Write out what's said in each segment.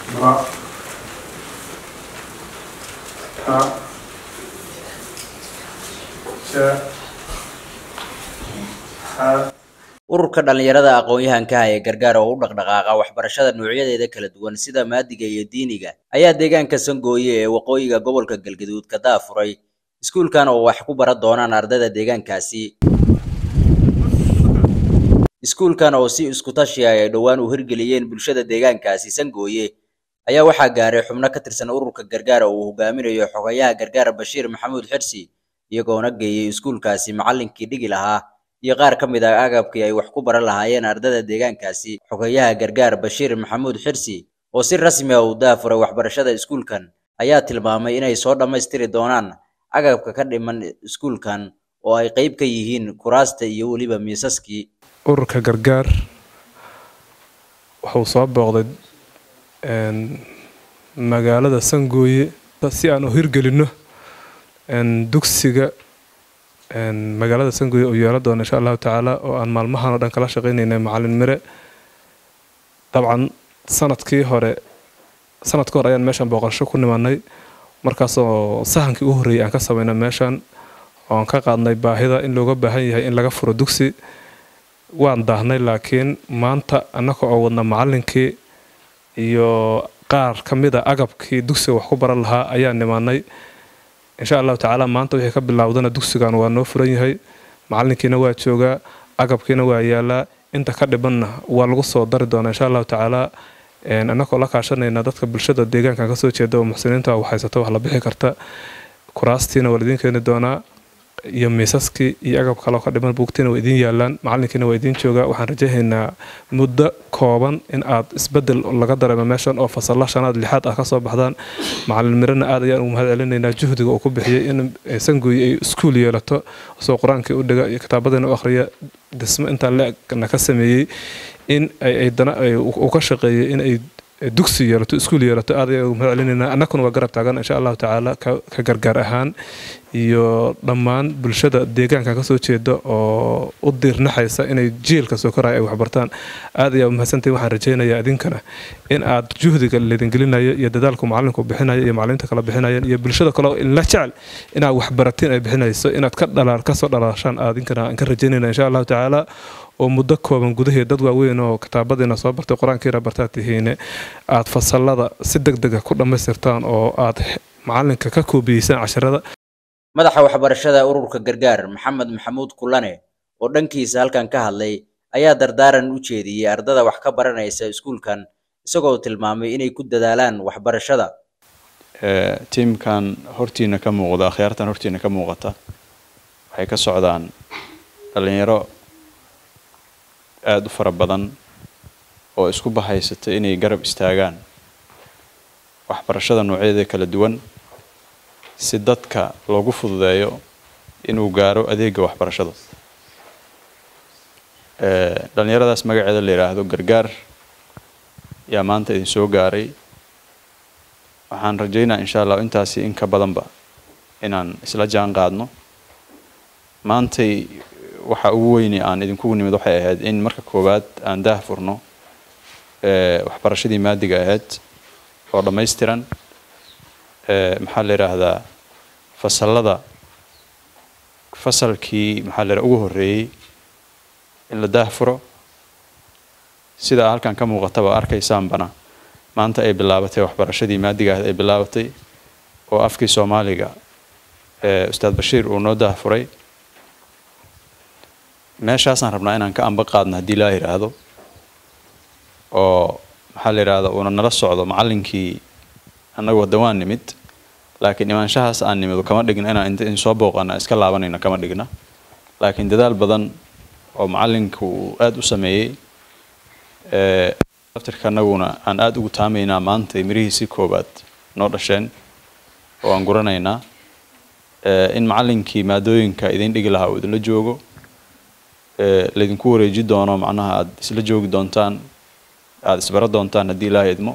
ra ta ja ha ururka dhallinyarada aqoon-yahankaha ee gargaar oo u dhaqdhaqaaqa waxbarashada noocyadeeda kala duwan sida maadiga iyo diiniga ayaa deegaanka sangooye ee waqooyiga gobolka galgaduud ka daafuray iskuulkan oo wax ku baran doonaan ardayda deegaankaasi iskuulkan oo si isku tashi ah ay dhowaan u hirgeliyeen bulshada deegaankaasi sangooye ayaa waxaa gaaray xubno ka tirsan ururka gargaar oo uu hogaaminayo xogayaha gargaar bashiir maxamuud xirsi iyagoona geeyey iskuulkaasi macallinkii dhigi lahaa iyo qaar ka mid ah agabkii ay wax ku baran lahaayeen ardayda deegaankaasi xogayaha gargaar bashiir maxamuud xirsi oo si rasmi ah u daafuray waxbarashada iskuulkan ayaa tilmaamay inay soo dhammaystiri doonaan agabka ka dhiman iskuulkan oo ay qayb ka yihiin kuraasta iyo weliba miisaskii ururka gargaar wuxuu soo booqday magaalada sangooye si aan u hirgelinno dugsiga magaalada sangooye uu yeelo doono insha allahu tacaala oo aan maalmahan oo dhan kala shaqaynaynay macalin mire dabcan sanadkii hore sanadka hore ayaan meeshan booqasho ku nimanay markaasoo sahankii u horreeyay aan ka samaynay meeshan oo aan ka qaadnay baahida in looga baahan yahay in laga furo dugsi waan daahnay laakiin maanta annaka oo wadna macallinkii iyo qaar ka mid a agabkii dugsiga wax ku baran lahaa ayaa nimaanay insha allahu tacaala maanta wixii ka bilaawdana dugsigan waa noo furan yahay macallinkiina waa joogaa agabkiina waa yaalaa inta ka dhibanna waa lagu soo dari doonaa insha allahu tacaala annagoo la kaashanayna dadka bulshada deegaankan kasoo jeeda oo muxsiniinta wax haysata wax la bixi karta kuraastiina waa laidiin keeni doonaa iyo miisaskii iyo agab kaleo ka dhiman buugtiina waa idiin yaalaan macalinkiina waa idiin joogaa waxaan rajaynaynaa muddo kooban in aad isbedel laga dareemo meeshan oo fasalla shanaad lixaad ah kasoo baxdaan macalin mirana aad ayaan ugu mahad celinaynaa juhdiga uu ku bixiyey in sanguyi ay iskuul yeelato soo qur-aankii u dhiga iyo kitaabadiina u akhriya dhismo intaan le-egna ka sameeyey in aydana uu ka shaqeeyey in ay dugsi yeelato iskuul yeelato aad ayaan ugu mahad celinaynaa annakuna waa garab taagan insha allahu tacaala ka gargaar ahaan iyo dhammaan bulshada deegaanka kasoo jeeda oo u diirnaxaysa inay jiilka soo koraya ay waxbartaan aad ayaa umahadsantahi waxaan rajaynayaa idinkana in aad juhdiga laydin gelinayo iyo dadaalku macalinku bixinayo iyo macalimiinta kala bixinayaan iyo bulshada kale la jecel inaad waxbaratiin ay bixinayso inaad ka dhalaal kasoo dhalaashaan adinkana aan ka rajaynayna insha allahu tacaala oo muddo kooban gudaheed dad waaweyn oo kitaabadiina soo bartay qur-aankiina bartaad tihiine aad fasalada si deg dega ku dhammaystirtaan oo aad macalinka ka koobiyeysaan casharada madaxa waxbarashada ururka gargaar maxamed maxamuud kulane oo dhankiisa halkan ka hadlay ayaa dardaaran u jeediyey ardada wax ka baranaysa iskuulkan isagoo tilmaamay inay ku dadaalaan waxbarashada tiimkan hortiina ka muuqda akhyaartan hortiina ka muuqata waxay ka socdaan dhalinyaro aada u fara badan oo isku bahaysata inay garab istaagaan waxbarashada noocyadeeda kala duwan si dadka loogu fududeeyo inuu gaaro adeega waxbarashada dhalinyaradaas magaceeda la yidhaahdo gargaar yaa maanta idin soo gaaray waxaan rajaynaa insha allah intaasi in ka badanba inaan isla jaan qaadno maantay waxa ugu weyni aan idinkugu nimid waxay ahayd in marka koowaad aan daah furno waxbarashadii maadiga ahayd oo dhammaystiran maxaa la yidhaahdaa fasalada fasalkii maxaa la yidhaha ugu horreeyey in la daah furo sidaa halkan ka muuqataba arkaysaanbana maanta ay bilaabatay waxbarashadii maadiga ahayd ay bilaabatay oo afkii soomaaliga ustaad bashiir uu noo daah furay meeshaasaan rabnaa inaan ka amba qaadno haddii laa yidhaahdo oo maxaa la yidhahda uuna nala socdo macallinkii annagu wadda waan nimid laakiin imaanshahaas aan nimid kama dhigna inaan inta in soo booqana iska laabanayno kama dhigna laakiin dadaal badan oo macallinku uu aada u sameeyey daftarka annaguna aan aada ugu taamaynaa maanta mirihiisii koowaad noo dhasheen oo aan guranaynaa in macallinkii maadooyinka idin dhigi lahaa uu idinla joogo laydinku wareeji doono macnaha aada isla joogi doontaan aada isbaro doontaan haddii ilaaha idmo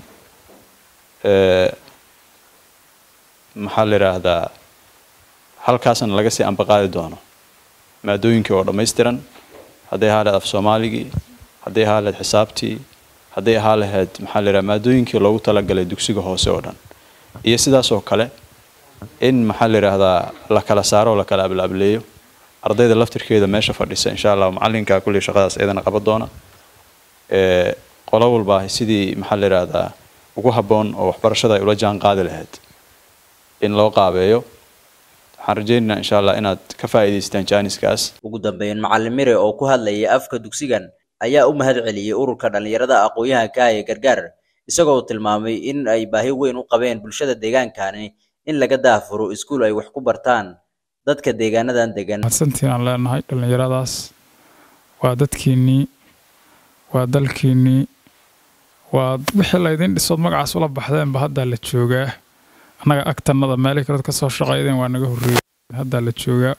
maxaa la yidhaahdaa halkaasna laga sii ambaqaadi doono maadooyinkii oo dhammaystiran hadday ahaa leed af soomaaligii hadday ahaa leed xisaabtii hadday ahaa lahayd maxaa la yidhaha maadooyinkii loogu talagalay dugsiga hoose oo dhan iyo sidaas oo kale in maxaa la yidhaahdaa la kala saaro oo la kala ablaableeyo ardayda laftirkeeda meesha fadhisa insha allah macalinka kulli shaqadaas iyadana qaban doona ee qolo walba sidii maxaa la yidhaahdaa ugu habboon oo waxbarashada ay ula jaan qaadi lahayd in loo qaabeeyo waxaan rajaynaynaa insha allah inaad ka faa'iidaystaan jaaniskaas ugu dambeyn macalin mire oo ku hadlayay afka dugsigan ayaa u mahad celiyey ururka dhallinyarada aqoon-yahanka ah ee gargaar isagoo tilmaamay in ay baahi weyn u qabeen bulshada deegaankani in laga daafuro iskuul ay wax ku bartaan dadka deegaanadan degan mahadsantiin aan leenahay dhallinyaradaas waa dadkiinnii waa dalkiinnii waa wixii laydin dhisood magacaas ula baxdeenba haddaa la joogaa annaga agtanada meelay kaleod ka soo shaqaydeen waa naga horreeyay haddaa la joogaa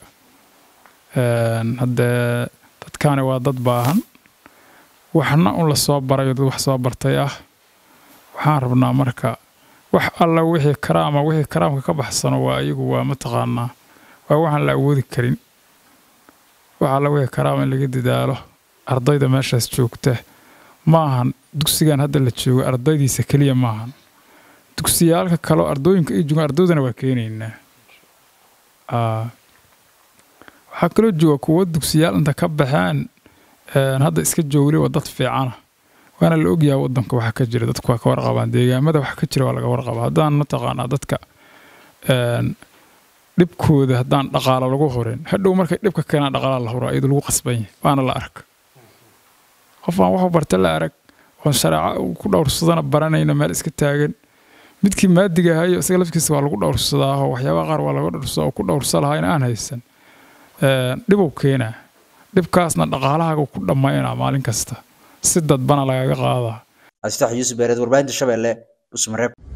haddee dadkaani waa dad baahan waxna un la soo barayo dad wax soo bartay ah waxaan rabnaa marka wax alla wixii karaama wixii karaamka ka baxsano waa iyagu waa mataqaanaa waa waxaan la awoodi karin wax alla wixii karaama in laga dadaalo ardayda meeshaas joogta maahan dugsigan hadda la joogo ardaydiisa keliya maahan dugsiyaalka kaleo ardooyinka ay joogaan ardaydana waa keenaynaa waxaa kaloo jooga kuwo dugsiyaal inta ka baxeen hadda iska joogli waa dad fiicana waana la ogyahay wadanka waxa ka jira dadku waa ka warqabaan deegaamada waxa ka jira waa laga warqaba haddaan mataqaanaa dadka dhibkooda haddaan dhaqaalo lagu horin hadhow markay dhibka keenaan dhaqaala la huro iyadoo lagu qasban yahay waana la arag qof aan waxu barta la arag oon shareeco uu ku dhowrsadana baranayna meel iska taagan midkii maadiga ahayo isaga lafkiisa waa lagu dhowrsadaa oo waxyaabaha qaar waa laga dhowrsadaa oo ku dhowrsa lahaa in aan haysan dhibow keenaa dhibkaasna dhaqaalahaaga ku dhammaynaa maalin kasta si dadbana lagaga qaadaa astax yuusuf beereed warbaahinta shabeelle usmareeb